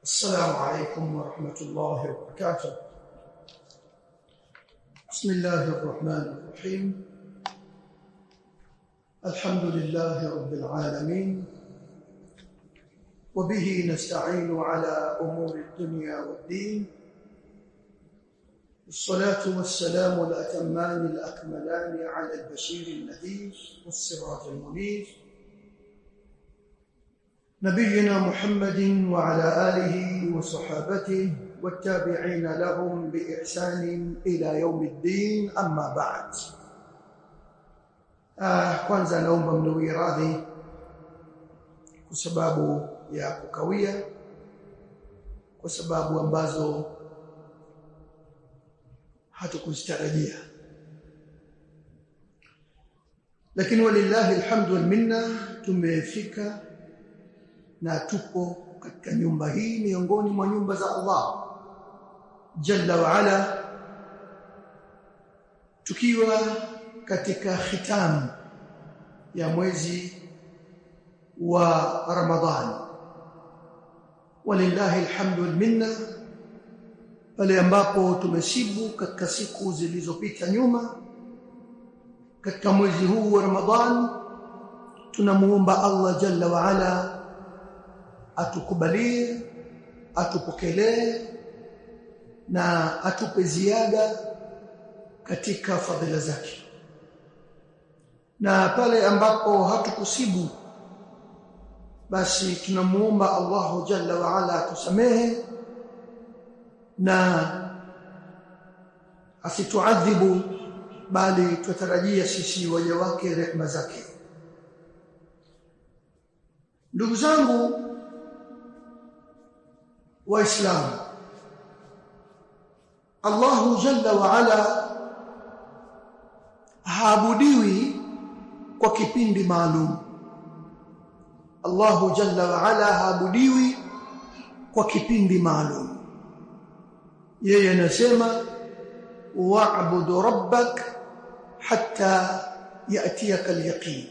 السلام عليكم ورحمة الله وبركاته بسم الله الرحمن الرحيم الحمد لله رب العالمين وبه نستعين على أمور الدنيا والدين الصلاة والسلام الأتمان الأكملان على البشير النذير والسراج المنير نبينا محمد وعلى آله وصحابته والتابعين لهم بإحسان إلى يوم الدين أما بعد آه kwanza naomba mniwie radhi kwa sababu ya kukawia kwa sababu ambazo hatukuzitarajia lakini walillahi alhamdu wal minna tumefika na tupo katika nyumba hii miongoni mwa nyumba za Allah jalla wa ala tukiwa katika khitamu ya mwezi wa Ramadhani walillahi alhamdu wal minna pale ambapo tumesibu katika siku zilizopita nyuma katika mwezi huu wa Ramadhani tunamuomba Allah jalla wa ala atukubalie atupokelee na atupe ziada katika fadhila zake na pale ambapo hatukusibu basi tunamuomba Allahu jalla wa ala atusamehe na asituadhibu bali tutarajia sisi waja wake rehema zake ndugu zangu waislamu Allahu jalla wa ala haabudiwi kwa kipindi maalum Allahu jalla wa ala haabudiwi kwa kipindi maalum yeye anasema wa'budu rabbak hatta ya'tiyaka al-yaqin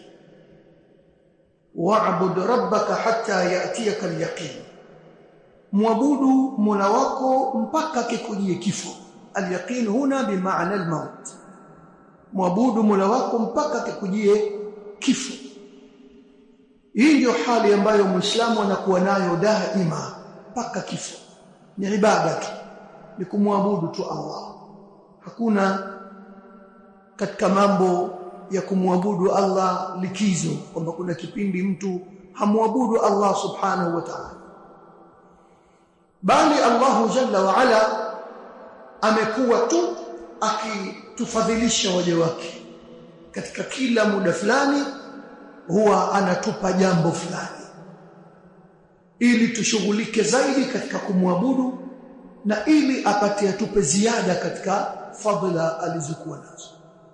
wa'bud rabbaka hatta ya'tiyaka al-yaqin muabudu mola wako mpaka kikujie kifo al-yaqin huna bimaana al-maut muabudu mola wako mpaka kikujie kifo hii ndio hali ambayo muislamu anakuwa nayo daima mpaka kifo ni ibada tu ni kumwabudu tu Allah hakuna katika mambo ya kumwabudu Allah likizo kwamba kuna kipindi mtu hamwabudu Allah subhanahu wa ta'ala bali Allahu jalla wa ala amekuwa tu akitufadhilisha waja wake katika kila muda fulani huwa anatupa jambo fulani ili tushughulike zaidi katika kumwabudu na ili apate atupe ziada katika fadhila alizokuwa nazo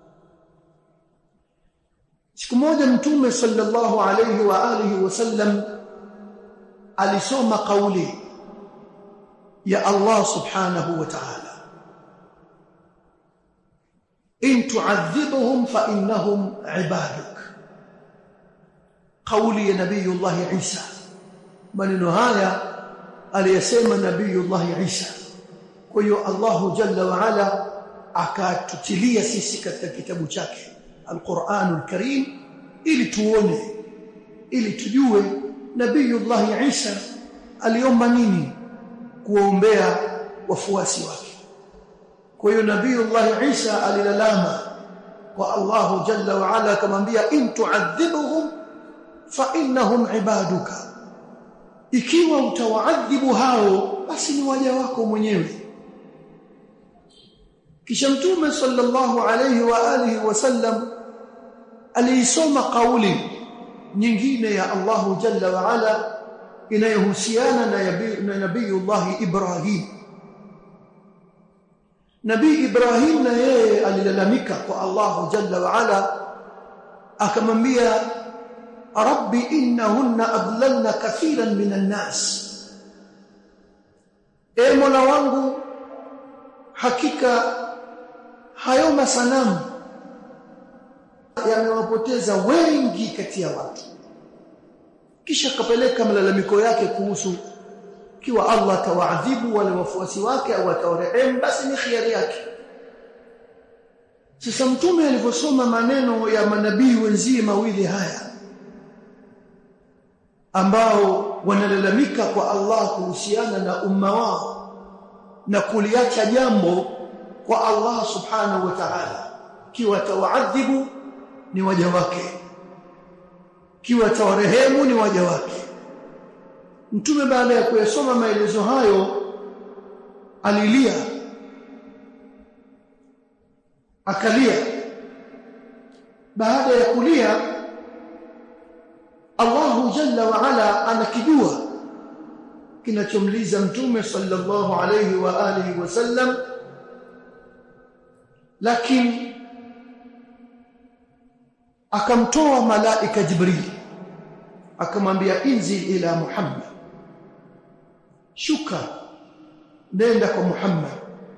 siku moja mtume sallallahu alayhi wa alihi wasallam alisoma kauli ya Allah subhanahu wa ta'ala in tu'adhibhum fa innahum ibaduk kauli ya nabiyullah Isa maneno haya aliyesema nabiyullah Isa kwa hiyo Allah jalla wa ala akatutilia sisi katika kitabu chake Al-Qur'anul Karim ili tuone ili tujue nabiyullah Isa aliomba nini kuombea wafuasi wake kwa hiyo nabiyullah Isa alilalama kwa Allah jalla wa ala akamwambia in tu'adhibuhum fa innahum ibaduka ikiwa utawaadhibu hao basi ni waja wako mwenyewe kisha mtume sallallahu alayhi wa alihi wasallam aliisoma kauli nyingine ya Allahu jalla wa ala inayohusiana na nabiyullah Ibrahim Nabii Ibrahim na yeye alilalamika kwa Allahu jalla wa ala akamwambia rabbi innahunna adlalna kathiran minan nas e mola wangu hakika hayo masanamu yamewapoteza wengi kati ya watu kisha akapeleka malalamiko yake kuhusu kiwa Allah atawaadhibu wale wafuasi wake au atawarehemu basi ni khiari yake sasa mtume alivyosoma maneno ya manabii wenzie mawili haya ambao wanalalamika kwa Allah kuhusiana na umma wao na kuliacha jambo kwa Allah subhanahu wa ta'ala kiwa tawaadhibu ni waja wake kiwa tawarehemu ni waja wake mtume baada ya kuyasoma maelezo hayo alilia akalia baada ya kulia Allahu jalla wa ala anakijua kinachomliza mtume sallallahu alayhi wa alihi wasallam lakini akamtoa malaika Jibril akamwambia inzil ila Muhammad shuka nenda kwa Muhammad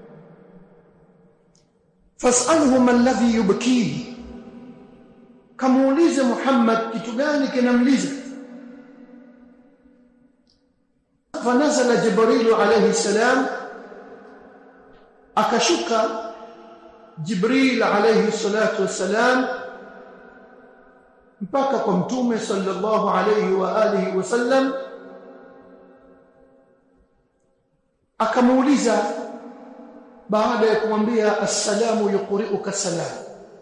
fas'alhu man alladhi yubkihi kamuulize Muhammad kitu gani kinamliza fanazala Jibril alayhi salam akashuka Jibril alayhi salatu wassalam mpaka kwa mtume sallallahu alayhi wa alihi wasallam akamuuliza baada ya kumwambia assalamu yuqri'uka salam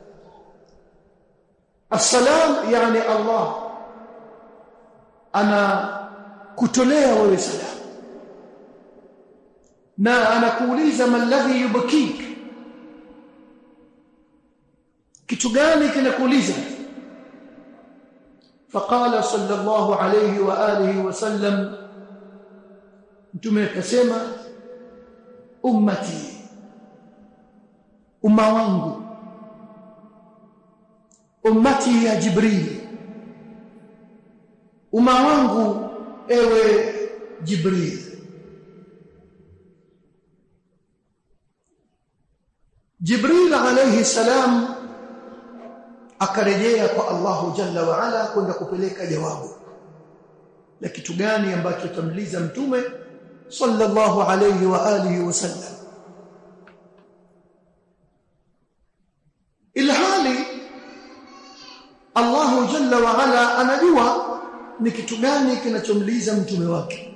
assalam yani Allah ana kutolea wewe salam na anakuuliza malladhi yubkik kitu gani kinakuuliza فقال صلى الله عليه واله وسلم mtume akasema ummati umma wangu ummati ya jibril umma wangu ewe jibril jibril alayhi salam akarejea kwa Allahu Jalla wa Ala kwenda kupeleka jawabu la kitu gani ambacho tamliza mtume sallallahu alayhi wa alihi wasallam ilhali Allahu Jalla wa Ala anajua ni kitu gani kinachomliza mtume wake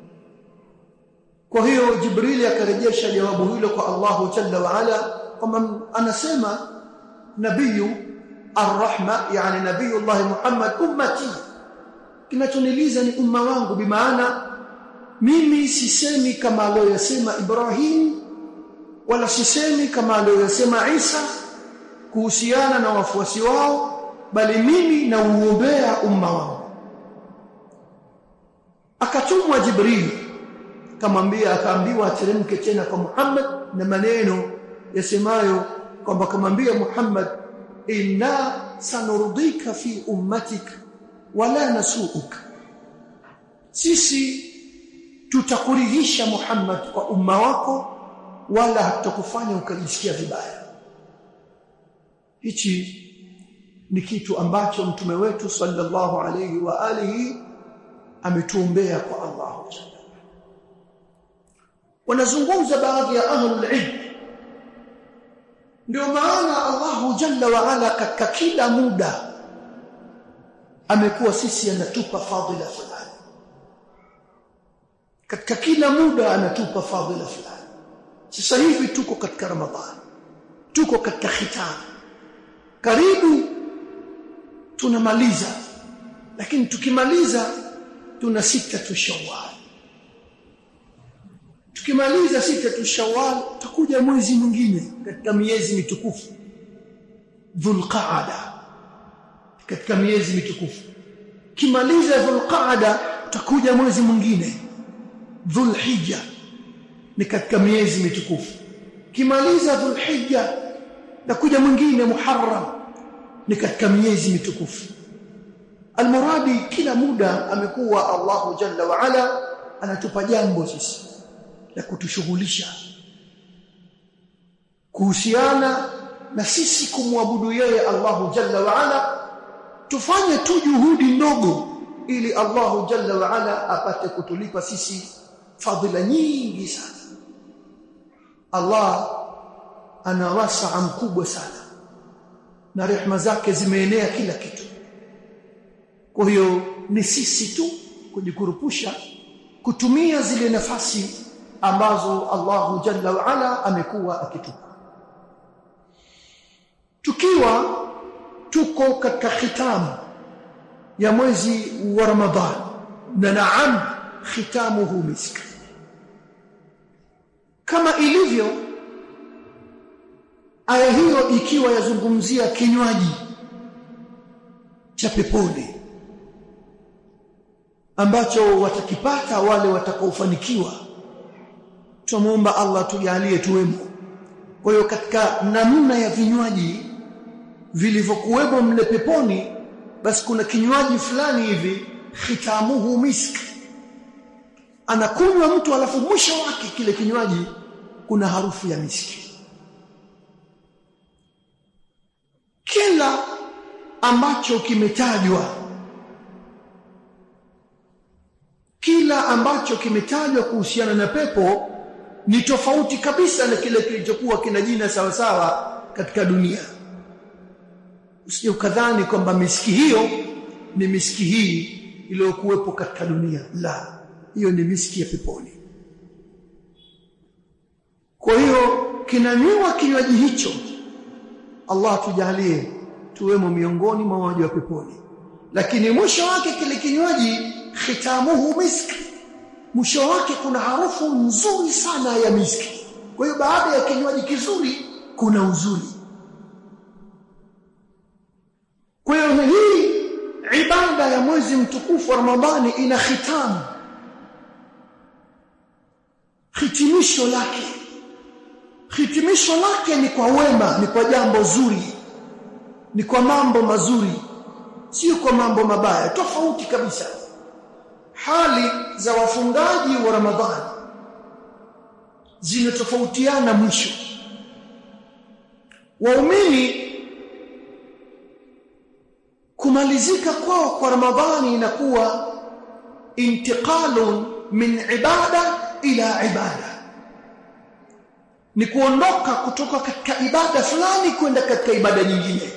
kwa hiyo Jibrili akarejesha jawabu hilo kwa Allahu Jalla wa Ala kwamba anasema nabiyu arrahma yani nabiyullah Muhammad ummati kinachoniliza ni umma wangu bimaana mimi sisemi kama aliyosema Ibrahim wala sisemi kama aliyosema Isa kuhusiana na wafuasi wao bali mimi nauombea umma wangu akatumwa Jibril kamwambia akaambiwa ateremke tena kwa Muhammad na maneno yasemayo kwamba kamwambia Muhammad inna sanurdika fi ummatik wala nasuuk sisi tutakuridhisha Muhammad kwa umma wako wala hatakufanya ukajisikia vibaya hichi ni kitu ambacho mtume wetu sallallahu alayhi wa alihi ametuombea kwa Allah wanazungumza baadhi ya ahlul ilm ndio maana Allahu Jalla wa Ala katika kila muda amekuwa sisi anatupa fadhila fulani katika kila muda anatupa fadhila fulani sasa hivi tuko katika Ramadhani tuko katika khitam karibu tunamaliza lakini tukimaliza tuna sita tu Shawwal tukimaliza sita tu Shawwal utakuja mwezi mwingine katika miezi mitukufu Dhulqaada katika miezi mitukufu kimaliza Dhulqaada utakuja mwezi mwingine Dhulhijja ni katika miezi mitukufu kimaliza Dhulhijja takuja mwingine Muharram ni katika miezi mitukufu almuradi kila muda amekuwa Allahu Jalla wa Ala anatupa jambo sisi la kutushughulisha kuhusiana na sisi kumwabudu yeye Allahu Jalla wa Ala tufanye tu juhudi ndogo ili Allahu Jalla wa Ala apate kutulipa sisi fadhila nyingi sana Allah ana wasaa mkubwa sana na rehema zake zimeenea kila kitu kwa hiyo ni sisi tu kujikurupusha kutumia zile nafasi ambazo Allahu Jalla wa Ala amekuwa akitupa tukiwa tuko katika khitamu ya mwezi wa Ramadhan na naam khitamuhu misk kama ilivyo aya hiyo ikiwa yazungumzia kinywaji cha peponi ambacho watakipata wale watakaofanikiwa tumuomba Allah tujalie tuwemo kwa hiyo katika namna ya vinywaji vilivyokuwemo mle peponi basi kuna kinywaji fulani hivi khitamuhu misk anakunywa mtu alafu mwisho wake kile kinywaji kuna harufu ya miski kila ambacho kimetajwa kila ambacho kimetajwa kuhusiana na pepo ni tofauti kabisa na kile kilichokuwa kina jina sawa sawa katika dunia usije ukadhani kwamba miski hiyo ni miski hii iliyokuwepo katika dunia la hiyo ni miski ya peponi kwa hiyo kinanywa kinywaji hicho Allah tujalie tuwemo miongoni mwa waja wa peponi lakini mwisho wake kile kinywaji khitamuhu miski mwisho wake kuna harufu nzuri sana ya miski kwa hiyo baada ya kinywaji kizuri kuna uzuri kwa hiyo hii ibada ya mwezi mtukufu wa Ramadhani ina khitamu hitimisho lake hitimisho lake ni kwa wema ni kwa jambo zuri ni kwa mambo mazuri sio kwa mambo mabaya tofauti kabisa hali za wafungaji wa Ramadhani zinatofautiana mwisho waumini kumalizika kwao kwa Ramadhani inakuwa intiqalun min ibada ila ibada ni kuondoka kutoka katika ibada fulani kwenda katika ibada nyingine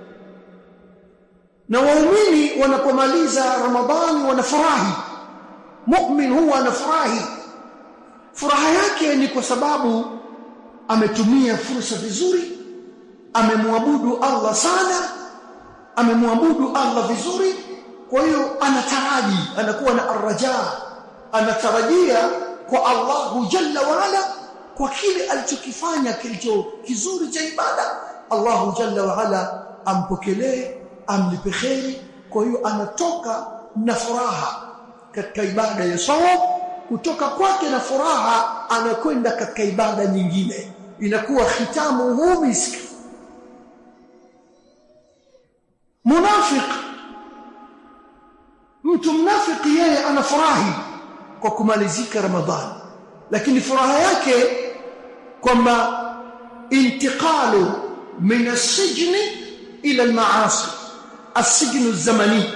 na waumini wanapomaliza Ramadhani wanafurahi mu'min huwa anafurahi furaha yake ni kwa sababu ametumia fursa vizuri amemwabudu Allah sana amemwabudu Allah vizuri kwa hiyo anataraji anakuwa na arraja anatarajia kwa Allahu jalla waala kwa kile alichokifanya kilicho kizuri cha ibada Allahu jalla waala ampokelee amlipe kheri kwa hiyo anatoka na furaha katika ibada ya saum kutoka kwake na furaha anakwenda katika ibada nyingine inakuwa khitamu hu miski munafiq mtu mnafiki yeye anafurahi kwa kumalizika ramadhani lakini furaha yake kwamba intiqalu min as-sijni ila al-ma'asi as-sijnu zamani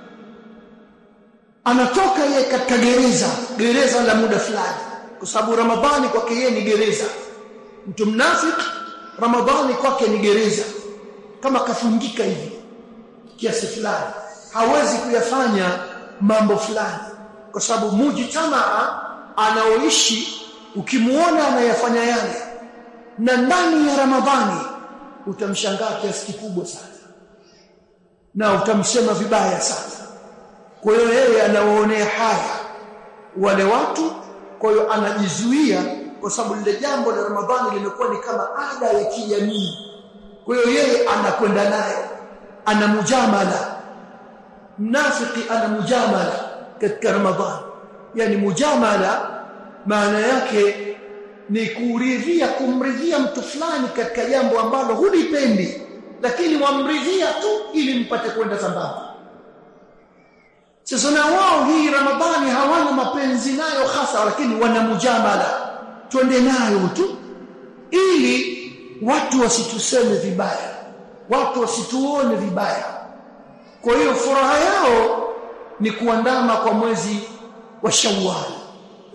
anatoka yeye katika gereza gereza la muda fulani kwa sababu ramadhani kwake yeye ni gereza mtu mnafiki ramadhani kwake ni gereza kama kafungika hivi kiasi fulani hawezi kuyafanya mambo fulani kwa sababu mujtamaa anaoishi ukimuona anayafanya yale na ndani ya ramadhani utamshangaa kiasi kikubwa sana na utamsema vibaya sana kwa hiyo yeye anawaonea haya wale watu kwa hiyo anajizuia kwa sababu lile jambo la ramadhani limekuwa ni kama ada ya kijamii kwa hiyo yeye anakwenda naye ana mujamala mnafiki ana mujamala katika ramadhani yani mujamala maana yake ni kuridhia kumridhia mtu fulani katika jambo ambalo hulipendi lakini wamridhia tu ili mpate kwenda sambamba sasa na wao hii ramadhani hawana mapenzi nayo hasa lakini wana mujamala twende nayo tu ili watu wasituseme vibaya watu wasituone vibaya kwa hiyo furaha yao ni kuandama kwa mwezi wa Shawwal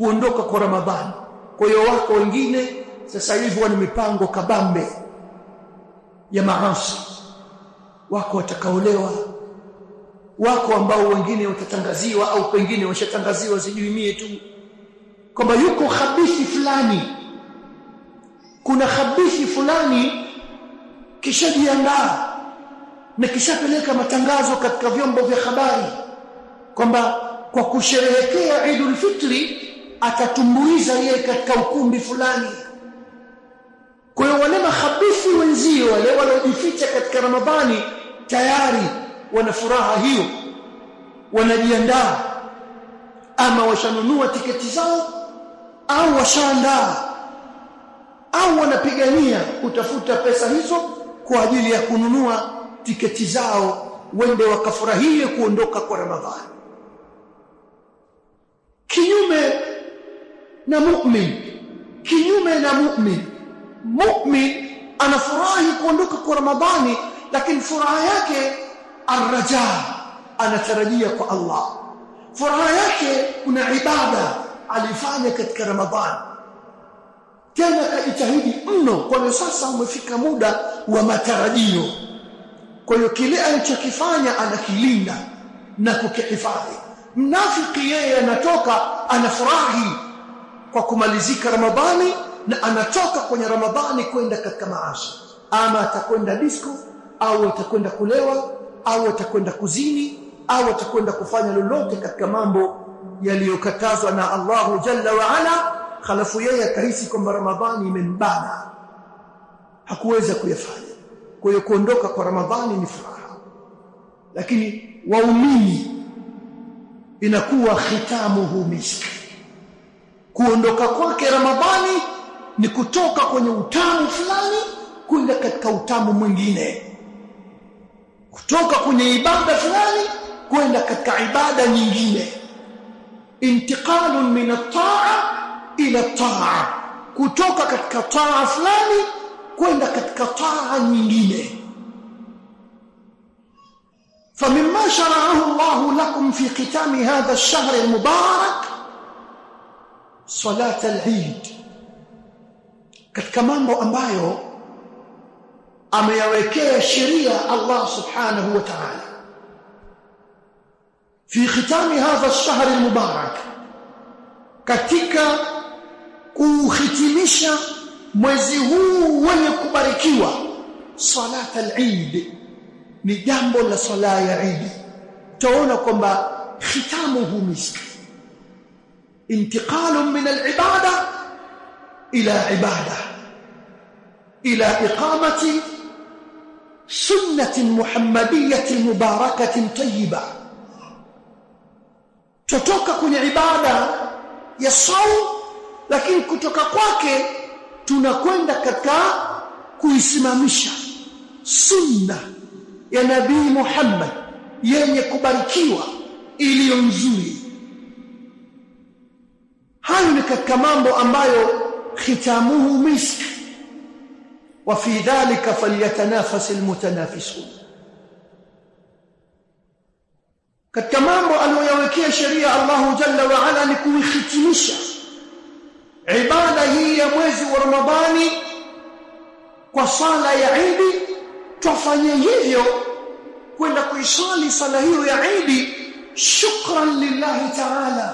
kuondoka kwa Ramadhani kwa hiyo wako wengine sasa hivi wana mipango kabambe ya maasi wako watakaolewa wako ambao wengine watatangaziwa au pengine washatangaziwa sijui mie tu kwamba yuko khabithi fulani kuna khabithi fulani kishajiandaa na kishapeleka matangazo katika vyombo vya habari kwamba kwa kusherehekea Idul Fitri atatumbuiza yeye katika ukumbi fulani kwa hiyo wale makhabithi wenzio wale waliojificha katika Ramadhani tayari wana furaha hiyo wanajiandaa ama washanunua tiketi zao au washaandaa au wanapigania kutafuta pesa hizo kwa ajili ya kununua tiketi zao wende wakafurahie kuondoka kwa Ramadhani kinyume na mu'min kinyume na mu'min mu'min anafurahi kuondoka kwa Ramadhani lakini furaha yake arraja anatarajia kwa Allah furaha yake kuna ibada alifanya katika Ramadhani tena kajitahidi mno kwa hiyo sasa umefika muda wa matarajio kwa hiyo kile alichokifanya anakilinda na kukihifadhi mnafiki yeye anatoka anafurahi kwa kumalizika Ramadhani na anatoka kwenye Ramadhani kwenda katika maasi ama atakwenda disco au atakwenda kulewa au atakwenda kuzini au atakwenda kufanya lolote katika mambo yaliyokatazwa na Allahu Jalla wa Ala halafu yeye akahisi kwamba Ramadhani imembana hakuweza kuyafanya kwa hiyo kuondoka kwa Ramadhani ni furaha lakini waumini inakuwa khitamuhu miski kuondoka kwake Ramadhani ni kutoka kwenye utamu fulani kwenda katika utamu mwingine kutoka kwenye ibada fulani kwenda katika ibada nyingine intiqalun min at-ta'a ila at-ta'a kutoka katika taa fulani kwenda katika taa nyingine فمما شرعه الله لكم في ختام هذا الشهر المبارك صلاه العيد katika mambo ambayo ameyawekea sheria Allah subhanahu wa ta'ala fi khitami hadha ash-shahr al-mubarak katika kuhitimisha mwezi huu wenye kubarikiwa salat al-eid ni jambo la sala ya Eid taona kwamba khitamuhu misk intiqalun min al-ibada ila ibada ila iqamati sunnah muhammadiyyah mubarakah tayyibah tutoka kwenye ibada ya saum lakini kutoka kwake tunakwenda katika kuisimamisha sunna ya nabii Muhammad yenye kubarikiwa iliyo nzuri hayo ni katika mambo ambayo khitamuhu misk wa fi dhalika falyatanafas almutanafisun katika mambo aliyoyawekea sheria Allahu jalla wa ala ni kuihitimisha ibada hii ya mwezi wa Ramadhani kwa sala ya Eid tufanye hivyo kwenda kuisali sala hiyo ya Eid shukran lillahi ta'ala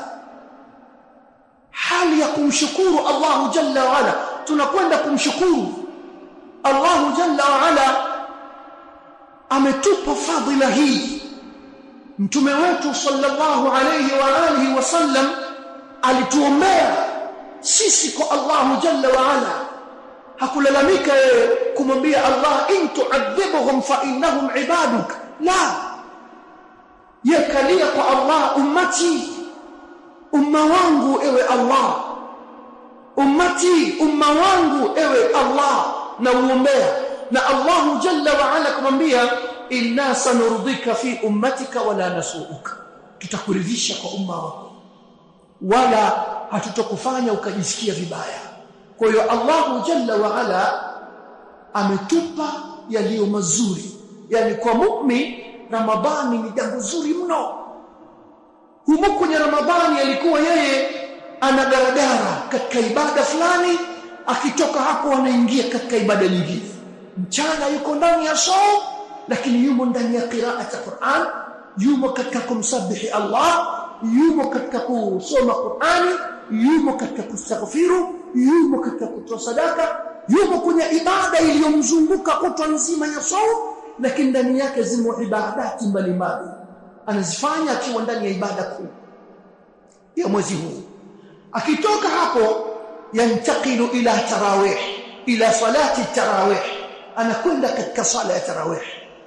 hali ya kumshukuru Allahu jalla wa ala tunakwenda kumshukuru Allahu jalla wa ala ametupa fadhila hii mtume wetu sallallahu alayhi wa alihi wasallam alituombea sisi kwa Allahu jalla wa ala hakulalamika yeye kumwambia Allah in tu'adhibuhum fa innahum ibaduk la yakalia kwa Allah ummati umma wangu ewe Allah ummati umma wangu ewe Allah na uombea na Allah jalla wa ala kumwambia inna sanurdika fi ummatika wala nasuuka tutakuridhisha kwa umma wako wala hatutokufanya ukajisikia vibaya kwa hiyo Allahu jalla wa ala ametupa yaliyo mazuri yani kwa mu'min ramadhani ni jambo zuri mno humo kwenye ramadhani alikuwa yeye anagaragara katika ibada fulani akitoka hapo anaingia katika ibada nyingine mchana yuko ndani ya saum lakini yumo ndani ya qiraat Qur'an yumo katika kumsabihi Allah yumo katika kusoma Qur'ani yumo katika kustaghfiru yumo katika kutoa sadaka yumo kwenye ibada iliyomzunguka kutwa nzima ya saum lakini ndani yake zimo ibadati mbalimbali anazifanya akiwa ndani ya ibada kuu ya mwezi huu akitoka hapo yantakilu ila tarawih ila salati tarawih anakwenda katika sala ya tarawih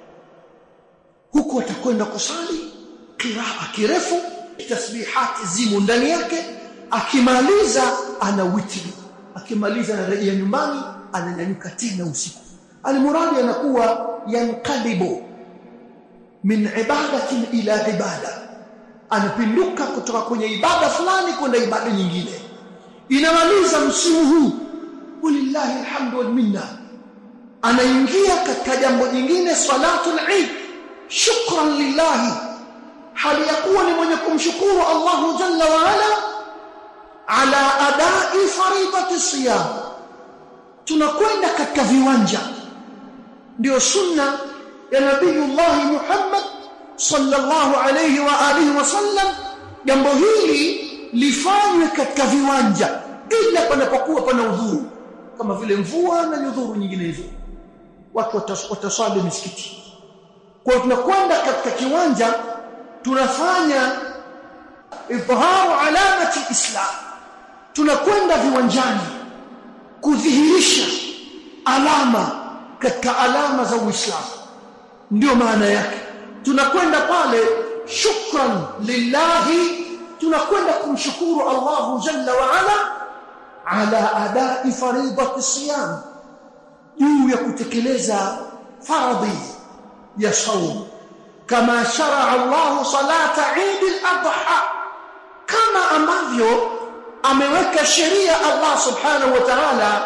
huku atakwenda kusali qiraa kirefu tasbihati zimo ndani yake akimaliza ana witri akimaliza anarejea nyumbani ananyanyuka tena usiku almuradi anakuwa yanqalibu min ibadatin ila ibada anapinduka kutoka kwenye ibada fulani kwenda ibada nyingine inamaliza msimu huu walillahi alhamdu wal minna anaingia katika jambo jingine salatul eid shukran lillahi hali ya kuwa ni mwenye kumshukuru Allahu jalla wa ala ala adai faridati siyam tunakwenda katika viwanja ndio sunna ya nabiyullah Muhammad sallallahu alayhi wa alihi wasallam jambo hili lifanywe katika viwanja ila panapokuwa pana udhuru kama vile mvua na udhuru nyingine hizo watu wataswali misikiti kwa tunakwenda katika kiwanja tunafanya idharu alamati islam tunakwenda viwanjani kudhihirisha alama katika alama za Uislamu ndio maana yake tunakwenda pale shukran lillahi tunakwenda kumshukuru Allahu jalla wa ala ala adai faridati siyam juu ya kutekeleza faradhi ya saum kama sharaa Allah salata Eid al-Adha kama ambavyo ameweka sheria Allah subhanahu wa ta'ala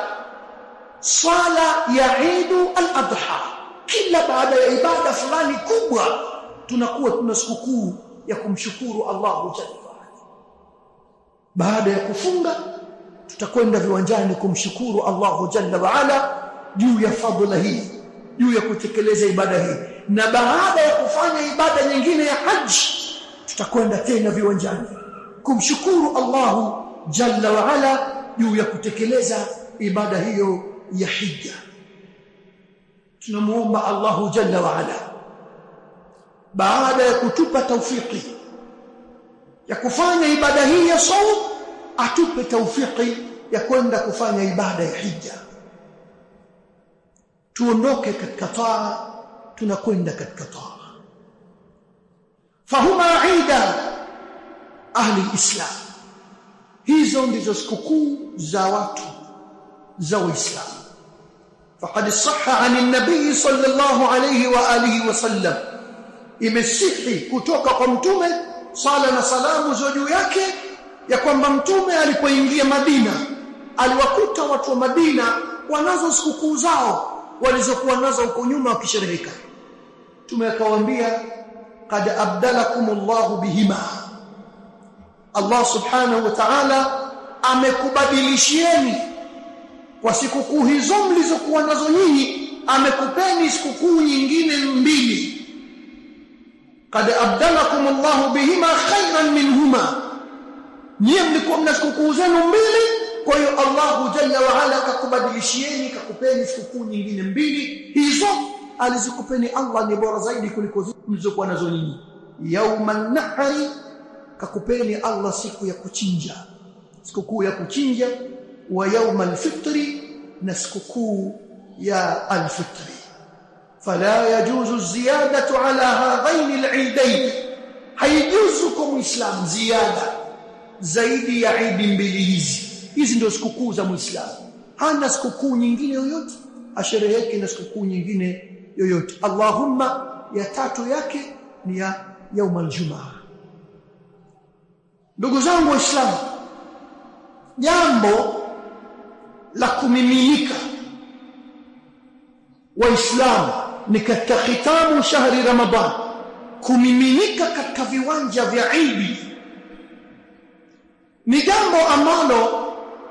swala ya Eid al-Adha kila baada ya ibada fulani kubwa tunakuwa tuna sikukuu ya kumshukuru Allah jalla baada ya kufunga tutakwenda viwanjani kumshukuru Allah jalla wa ala juu ya fadhila hii juu ya kutekeleza ibada hii na baada ya kufanya ibada nyingine ya haji tutakwenda tena viwanjani kumshukuru Allah jalla wa ala juu ya kutekeleza ibada hiyo ya hija tunamuomba Allah jalla wa ala baada ya kutupa taufiki ya kufanya ibada hii ya saum atupe taufiki ya kwenda kufanya ibada ya hija tuondoke katika taa tunakwenda katika taa fahuma ida ahli islam hizo ndizo sikukuu za watu za uislamu فقد صح عن النبي صلى الله عليه واله وسلم imesihi kutoka kwa mtume sala na salamu za juu yake ya kwamba mtume alipoingia Madina aliwakuta watu wa Madina wanazo sikukuu zao walizokuwa nazo huko nyuma wakishereheka mtume akawaambia qad abdalakumullahu bihima Allah subhanahu wa ta'ala amekubadilishieni kwa sikukuu hizo mlizokuwa nazo nyinyi amekupeni sikukuu nyingine mbili qad abdalakum Allah bihima khairan minhuma nyie mlikuwa mna sikukuu zenu mbili kwa hiyo Allah jalla wa ala akakubadilishieni kakupeni sikukuu nyingine mbili hizo alizikupeni Allah ni bora zaidi kuliko mlizokuwa nazo nyinyi yauman nahri kakupeni Allah siku ya kuchinja sikukuu ya kuchinja wa yaumal fitri na sikukuu ya alfitri فلا يجوز الزيادة على هذين العيدين haijuzu muislam ziada zaidi ya idi mbili hizi hizi ndio sikukuu za muislamu hana sikukuu nyingine yoyote ashereheke na sikukuu nyingine yoyote allahumma ya tatu yake ni ya yaum aljumaa ndugu zangu waislamu jambo la kumiminika waislamu ni katika khitamu shahri ramadhan kumiminika katika viwanja vya Idi ni jambo ambalo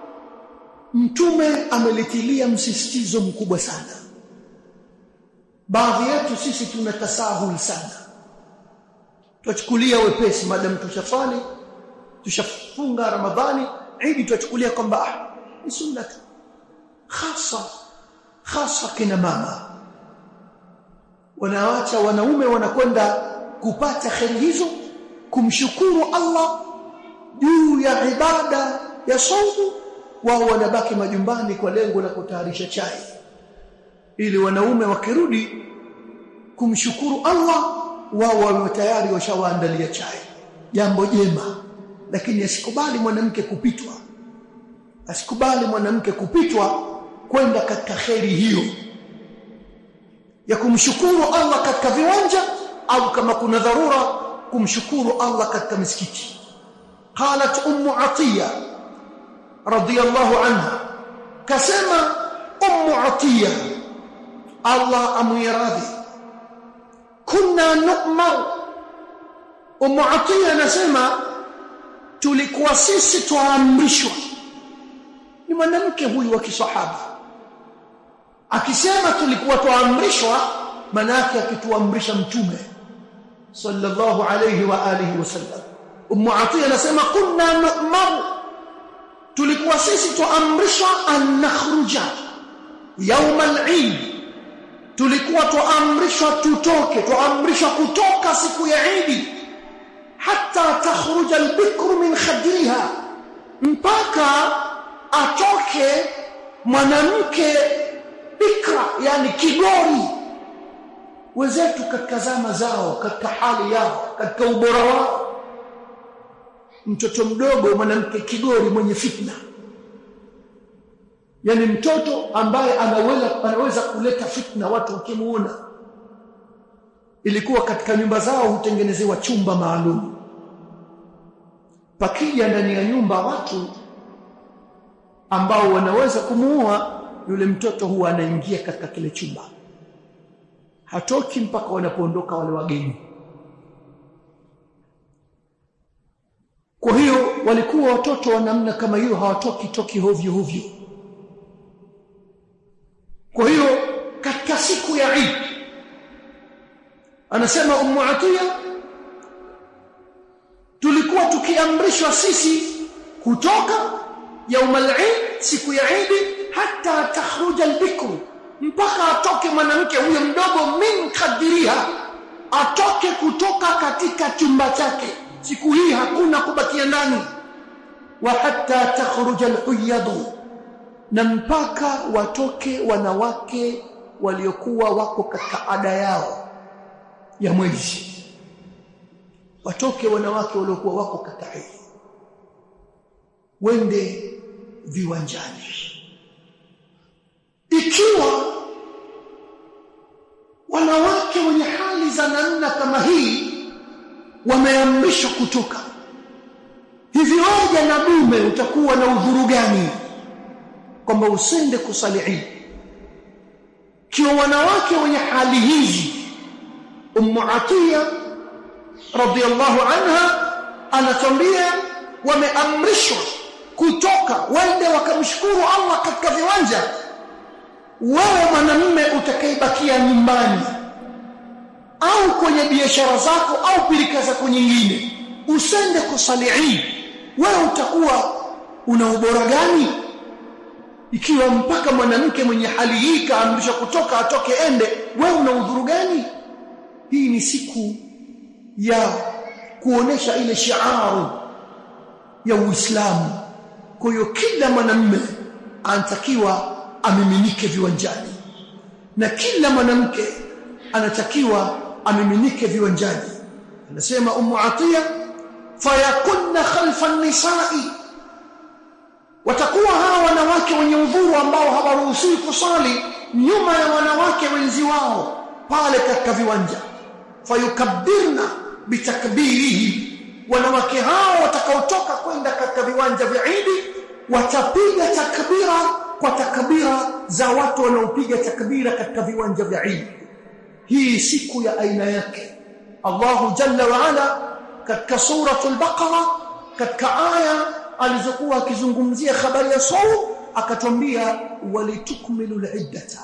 mtume amelitilia msisitizo mkubwa sana baadhi yetu sisi tuna tasahul sana tuchukulia wepesi madam tushafali tushafunga ramadhani idi tuchukulia kwamba ah ni sunna tu hasa hasa kina mama wanaacha wanaume wanakwenda kupata kheri hizo kumshukuru Allah juu ya ibada ya saumu wao wanabaki majumbani kwa lengo la kutayarisha chai ili wanaume wakirudi kumshukuru Allah wao wawe tayari washawaandalia chai jambo jema lakini asikubali mwanamke kupitwa asikubali mwanamke kupitwa kwenda katika kheri hiyo ya kumshukuru Allah katika viwanja au kama kuna dharura kumshukuru Allah katika misikiti qalat ummu atiya radiyallahu anha kasema ummu atiya Allah amuiradhi kunna nu'mar ummu atiya anasema tulikuwa sisi tuamrishwa ni mwanamke huyu wa kisahaba akisema tulikuwa tuamrishwa manake akituamrisha mtume sallallahu alayhi wa alihi wasallam ummu atiya anasema kunna nu'mar tulikuwa sisi tuamrishwa an nakhruja يوم العيد tulikuwa tuamrishwa tutoke tuamrishwa kutoka siku ya Eid hata takhruja albikru min khadriha mpaka atoke mwanamke bikra yani kigori wenzetu katika zama zao katika hali yao katika ubora wao mtoto mdogo mwanamke kigori mwenye fitna yani mtoto ambaye anaweza anaweza kuleta fitna watu wakimuona ilikuwa katika nyumba zao hutengenezewa chumba maalum pakija ndani ya nyumba watu ambao wanaweza kumuua yule mtoto huwa anaingia katika kile chumba hatoki mpaka wanapoondoka wale wageni kwa hiyo walikuwa watoto wa namna kama hiyo hawatoki toki hovyo hovyo kwa hiyo katika siku ya Eid anasema Ummu Atiya tulikuwa tukiamrishwa sisi kutoka يوم العيد siku ya Eid hata takhruja albikru mpaka atoke mwanamke huyo mdogo min kadiriha atoke kutoka katika chumba chake siku hii hakuna kubakia ndani wa hatta takhruja alhuyadu na mpaka watoke wanawake waliokuwa wako katika ada yao ya mwezi watoke wanawake waliokuwa wako katika hedhi wende viwanjani ikiwa wanawake wenye hali za namna kama hii wameamrishwa kutoka hivi wewe na dume utakuwa na udhuru gani kwamba usende kusali Eid kiwa wanawake wenye hali hizi ummu atiya radhiallahu anha anatambia wameamrishwa kutoka wende wakamshukuru Allah katika viwanja wewe mwanamume utakayebakia nyumbani au kwenye biashara zako au pilika zako nyingine usende kusali Eid wewe utakuwa una ubora gani ikiwa mpaka mwanamke mwenye hali hii kaamrishwa kutoka atoke ende wewe una udhuru gani hii ni siku ya kuonesha ile shiaru ya Uislamu kwa hiyo kila mwanamume anatakiwa amiminike viwanjani na kila mwanamke anatakiwa amiminike viwanjani anasema ummu atiya fayakunna khalfa an-nisa'i watakuwa hawa wanawake wenye udhuru ambao hawaruhusiwi kusali nyuma ya wanawake wenzi wao pale katika viwanja fayukabbirna bitakbirihi wanawake hao watakaotoka kwenda katika viwanja vya Idi watapiga takbira kwa takbira za watu wanaopiga takbira katika viwanja vya Idi hii siku ya aina yake Allahu jalla wa ala katika suratul baqara katika aya alizokuwa akizungumzia habari ya saum akatwambia walitukmilu liddata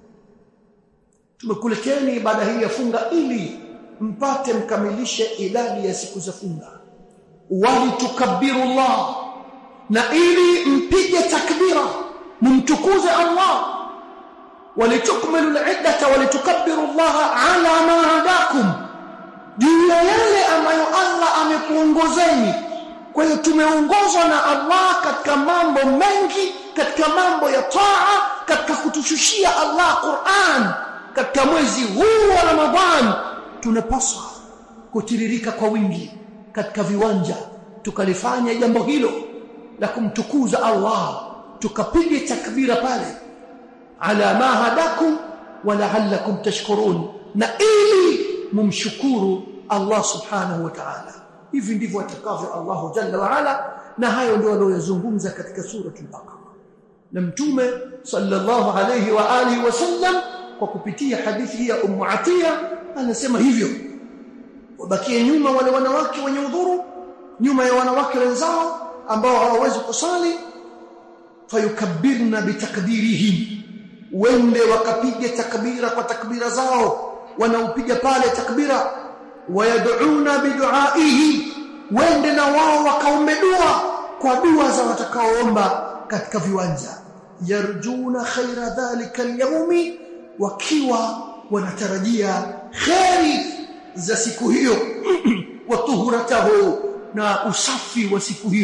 tumekuleteni ibada hii ya funga ili mpate mkamilishe idadi ya siku za funga walitukabbiru Allah na ili mpige takbira mumtukuze Allah walitukmilu liddata walitukabbiru Allah ala ma hadakum juu ya yale ambayo Allah amekuongozeni kwa hiyo tumeongozwa na Allah katika mambo mengi katika mambo ya taa katika kutushushia Allah Qur'an katika mwezi huu wa Ramadhan tunapaswa kutiririka kwa wingi katika viwanja tukalifanya jambo hilo la kumtukuza Allah tukapige takbira pale ala ma hadakum wa la'allakum tashkurun na ili mumshukuru Allah subhanahu wa ta'ala hivi ndivyo atakavyo Allah jalla wa ala na hayo ndio aliyozungumza katika suratul baqara na mtume sallallahu alayhi wa alihi wasallam kwa kupitia hadithi hii ya ummu atiya anasema hivyo wabakie nyuma wale wanawake wenye udhuru nyuma ya wanawake wenzao ambao hawawezi kusali fayukabbirna bitakbirihim wende wakapige takbira kwa takbira zao wanaopiga pale takbira wayad'una biduaihi wende na wao wakaombe dua kwa dua za watakaoomba katika viwanja yarjuna khaira dhalika alyawmi wakiwa wanatarajia kheri za siku hiyo wa tuhuratahu na usafi wa siku hiyo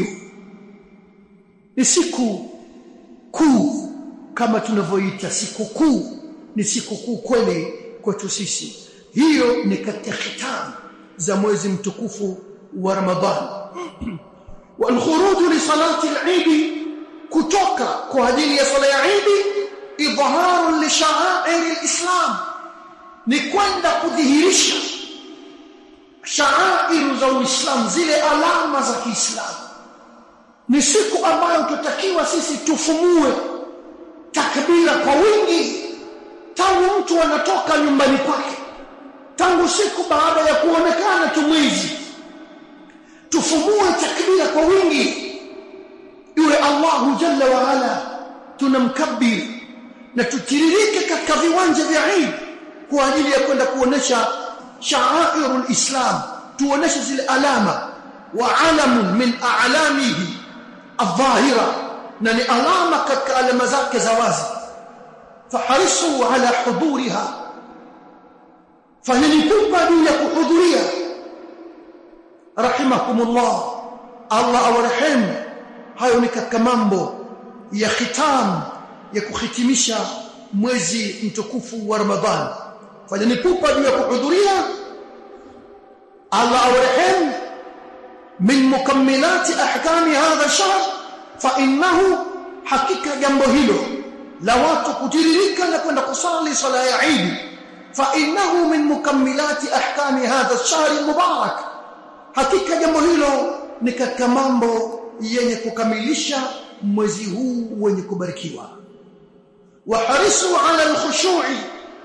ni siku kuu kama tunavyoita siku kuu ni siku kuu kweli kwetu sisi hiyo ni katika khitamu za mwezi mtukufu wa Ramadhan والخروج لصلاه العيد kutoka kwa ajili ya sala ya Eid idhaharu li sha'air al-islam ni kwenda kudhihirisha sha'air za Uislamu zile alama za Kiislamu ni siku ambayo tutakiwa sisi tufumue takbira kwa wingi tangu mtu anatoka nyumbani kwake tangu siku baada ya kuonekana tumwizi tufumue takbira kwa wingi yule Allahu jalla wa ala tunamkabiri na tutiririke katika viwanja vya Eid kwa ajili ya kwenda kuonesha sha'airul islam tuoneshe zile alama wa alamun min a'lamihi adh-dhahira na ni alama katika alama zake za wazi faharisu ala huduriha fahilipuka juu ya kuhudhuria rahimakumullah Allah awarehemu hayo ni katika mambo ya khitam ya kuhitimisha mwezi mtukufu wa Ramadhan fanyeni pupa juu ya kuhudhuria Allah awarehemu min mukammilati ahkami hadha shahr fa innahu hakika jambo hilo la watu kutiririka na kwenda kusali sala ya Eid fa innahu min mukammilati ahkami hadha ash-shahr mubarak hakika jambo hilo ni katika mambo yenye kukamilisha mwezi huu wenye kubarikiwa waharisu ala alkhushu'i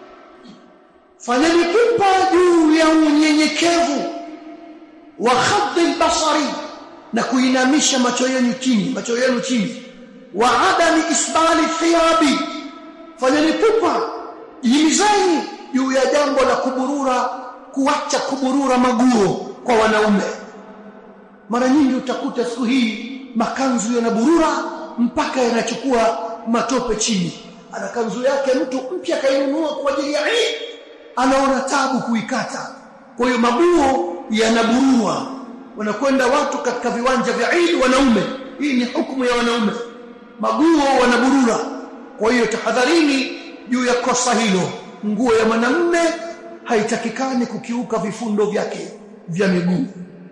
fanyeni pupa juu ya unyenyekevu wa khaddi albasari na kuinamisha macho yenu chini macho yenu chini wa adami isbali thiyabi fanyeni pupa jimizeni juu ya jambo la kuburura kuacha kuburura maguo kwa wanaume mara nyingi utakuta siku hii makanzu yanaburura mpaka yanachukua matope chini ana kanzu yake mtu mpya kainunua kwa ajili ya Eid anaona tabu kuikata kwa hiyo mabuo yanaburua wanakwenda watu katika viwanja vya Eid wanaume hii ni hukumu ya wanaume maguo wanaburura kwa hiyo tahadharini juu ya kosa hilo nguo ya mwanamume haitakikani kukiuka vifundo vyake vya miguu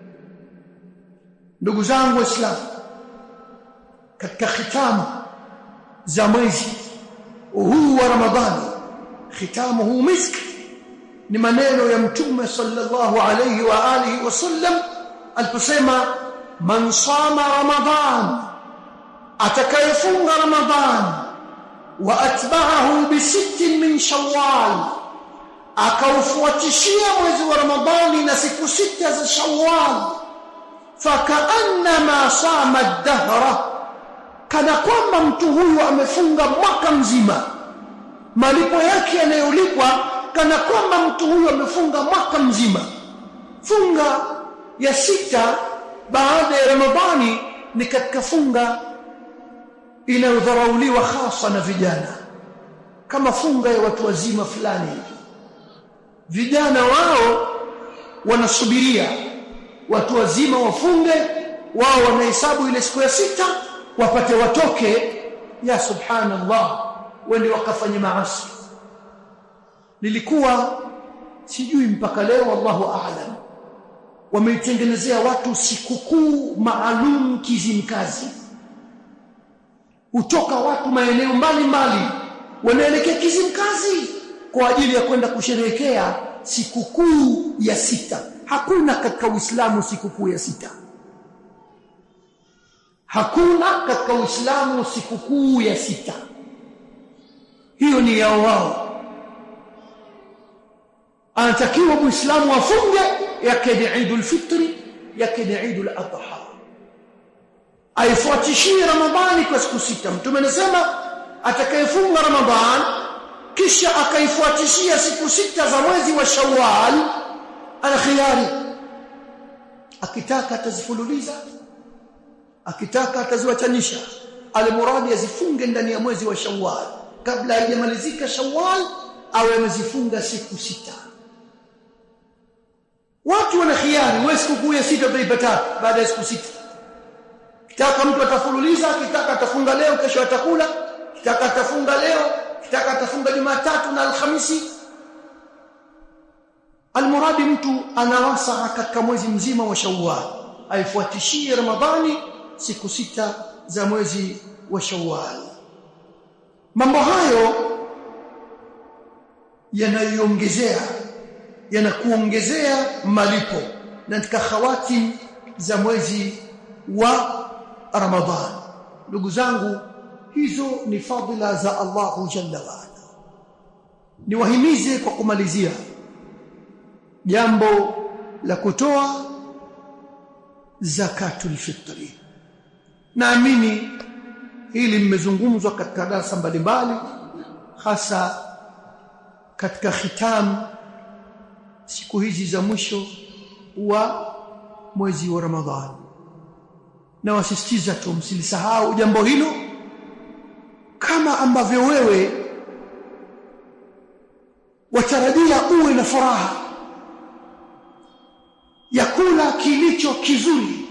ndugu zangu waislamu katika khitamu za mwezi huu wa ramadhani khitamu huu misk ni maneno ya mtume sallallahu alayhi wa alihi wasallam aliposema man sama ramadhan atakayefunga ramadhan wa atba'ahu bi sittin min shawwal akaufuatishia mwezi wa ramadhani na siku sita za shawwal fakaannama sama ad-dahra kana kwamba mtu huyu amefunga mwaka mzima malipo yake yanayolipwa kana kwamba mtu huyu amefunga mwaka mzima funga ya sita baada ya ramadhani ni katika funga inayodharauliwa hasa na vijana kama funga ya watu wazima fulani vijana wao wanasubiria watu wazima wafunge wao wanahesabu ile siku ya sita wapate watoke ya subhanallah wende wakafanye maasi lilikuwa sijui mpaka leo wallahu aalam wameitengenezea watu sikukuu maalum kizimkazi hutoka watu maeneo mbalimbali wanaelekea kizimkazi kwa ajili ya kwenda kusherehekea sikukuu ya sita hakuna katika uislamu sikukuu ya sita hakuna katika uislamu sikukuu ya sita hiyo ni yao wao anatakiwa muislamu afunge yake ni Eidul Fitri yake ni Eidul Adha aifuatishie Ramadhani kwa siku sita mtume anasema atakayefunga Ramadhan kisha akaifuatishia siku sita za mwezi wa Shawwal ana khiyari akitaka atazifululiza akitaka ataziwachanisha alimuradi azifunge ndani ya mwezi wa Shawwal kabla haijamalizika Shawwal awe amezifunga siku sita watu wana khiari wewe sikukuu ya sita utaipata baada ya siku sita kitaka mtu atafululiza kitaka atafunga leo kesho atakula kitaka atafunga leo kitaka atafunga Jumatatu na Alhamisi almuradi mtu anawasa katika mwezi mzima wa Shawwal aifuatishie Ramadhani siku sita za mwezi wa Shawwal mambo hayo yanaiongezea yanakuongezea malipo na katika khawati za mwezi wa Ramadhan ndugu zangu hizo ni fadhila za Allahu jalla wa ala niwahimize kwa kumalizia jambo la kutoa zakatul fitri naamini hili mmezungumzwa katika darasa mbalimbali hasa katika khitam siku hizi za mwisho wa mwezi wa Ramadhani na wasisitiza tu msilisahau jambo hilo kama ambavyo wewe watarajia uwe na furaha ya kula kilicho kizuri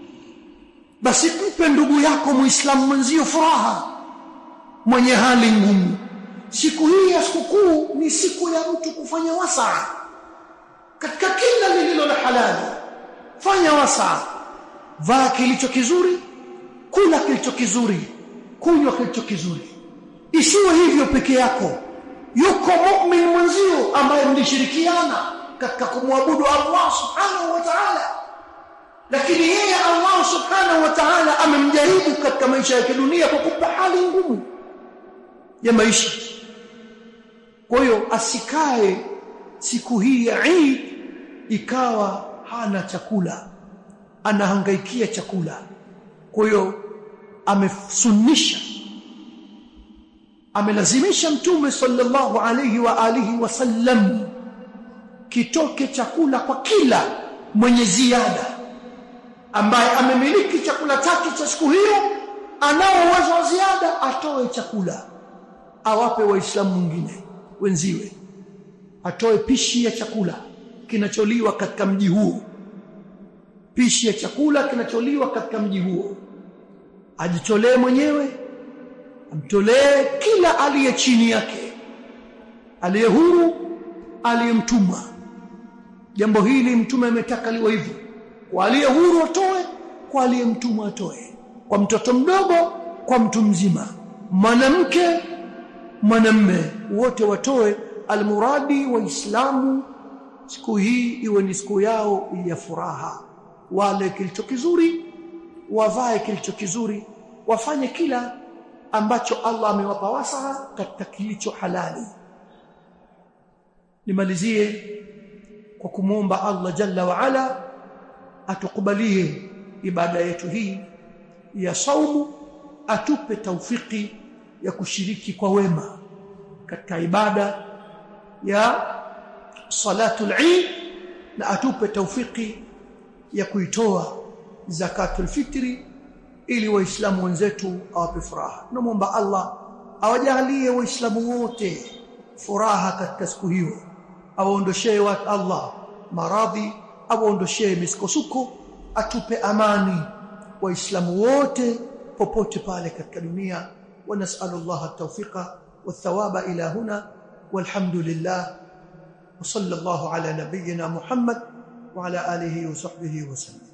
basi mpe ndugu yako muislamu mwenzio furaha mwenye hali ngumu siku hii ya sikukuu ni siku ya mtu kufanya wasaa katika kila lililo la halali fanya wasaa vaa kilicho kizuri kula kilicho kizuri kunywa kilicho kizuri isiwe hivyo peke yako yuko mu'min mwenzio ambaye mlishirikiana katika kumwabudu Allah subhanahu wa ta'ala lakini yeye Allah subhanahu wa ta'ala amemjaribu katika maisha ya dunia kwa kumpa hali ngumu ya maisha kwa hiyo asikae siku hii ya Eid ikawa hana chakula anahangaikia chakula kwa hiyo amesunnisha amelazimisha mtume sallallahu alayhi wa alihi wasallam kitoke chakula kwa kila mwenye ziada ambaye amemiliki chakula chake cha siku hiyo anao uwezo wa ziada atoe chakula awape waislamu wengine wenziwe atoe pishi ya chakula kinacholiwa katika mji huo pishi ya chakula kinacholiwa katika mji huo ajitolee mwenyewe amtolee kila aliye chini yake aliye huru aliyemtuma jambo hili mtume ametaka liwe hivyo kwa aliye huru atoe kwa aliyemtuma atoe kwa mtoto mdogo kwa mtu mzima mwanamke mwanamme wote watoe almuradi waislamu siku hii iwe ni siku yao ya furaha wale kilicho kizuri wavae kilicho kizuri wafanye kila ambacho Allah amewapa wasaha katika kilicho halali nimalizie kwa kumwomba Allah jalla wa ala atukubalie ibada yetu hii ya saumu atupe taufiki ya kushiriki kwa wema katika ibada ya salatul Eid na atupe taufiki ya kuitoa zakatul fitri ili waislamu wenzetu awape furaha tunamwomba Allah awajalie waislamu wote furaha katika siku hiyo awaondoshee watu Allah maradhi awaondoshee misukosuko atupe amani waislamu wote popote pale katika dunia wa nas'alullah at-tawfiqa wath-thawaba ila huna walhamdulillah wa sallallahu ala nabiyyina Muhammad wa ala alihi wa sahbihi wa sallam